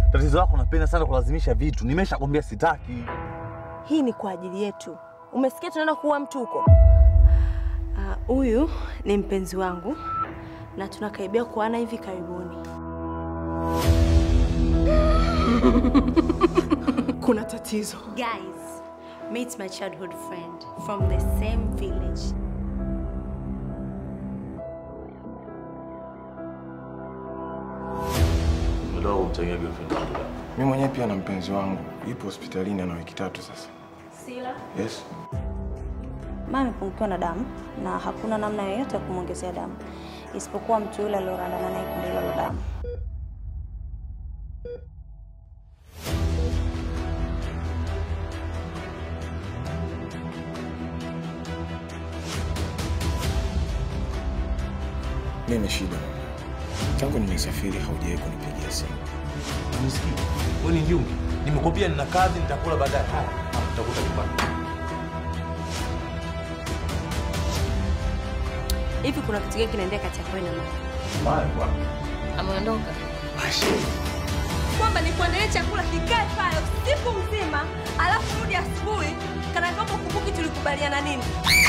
Tatizo lako napenda sana kulazimisha vitu. Nimeshakwambia sitaki. Hii ni kwa ajili yetu. Umesikia tunaenda kuua mtu huko? Ah, Huyu ni mpenzi wangu na tunakaribia kuana hivi karibuni. Kuna tatizo. Guys, meet my childhood friend from the same village. Ndio umchangia girlfriend wangu. Mimi mwenyewe pia na mpenzi wangu ipo hospitalini ana wiki tatu sasa. Sila. Yes. Mama amepungukiwa na damu na hakuna namna yoyote ya kumwongezea damu isipokuwa mtu yule aliorandana naye kundi hilo la damu. Mimi shida. Tangu nimesafiri haujawahi kunipigia simu. Unisikii? Wewe ni njungi. Nimekwambia nina kazi nitakula baadaye. Haya, nitakuta nyumbani. Hivi kuna kitu gani kinaendelea kati yako na mama? Haya, kwa. Ameondoka. Kwamba ni kuandalia chakula kikae pale usiku mzima, alafu rudi asubuhi kana kwamba ukumbuki tulikubaliana nini?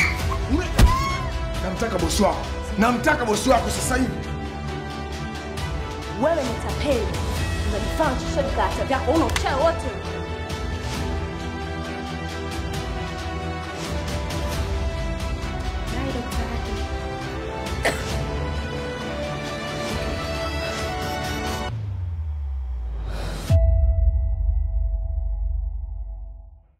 Namtaka bosi wako. Namtaka bosi wako sasa hivi. Wewe ni tapeli. Unajifanya chochote kata vyako, una uchawi wote.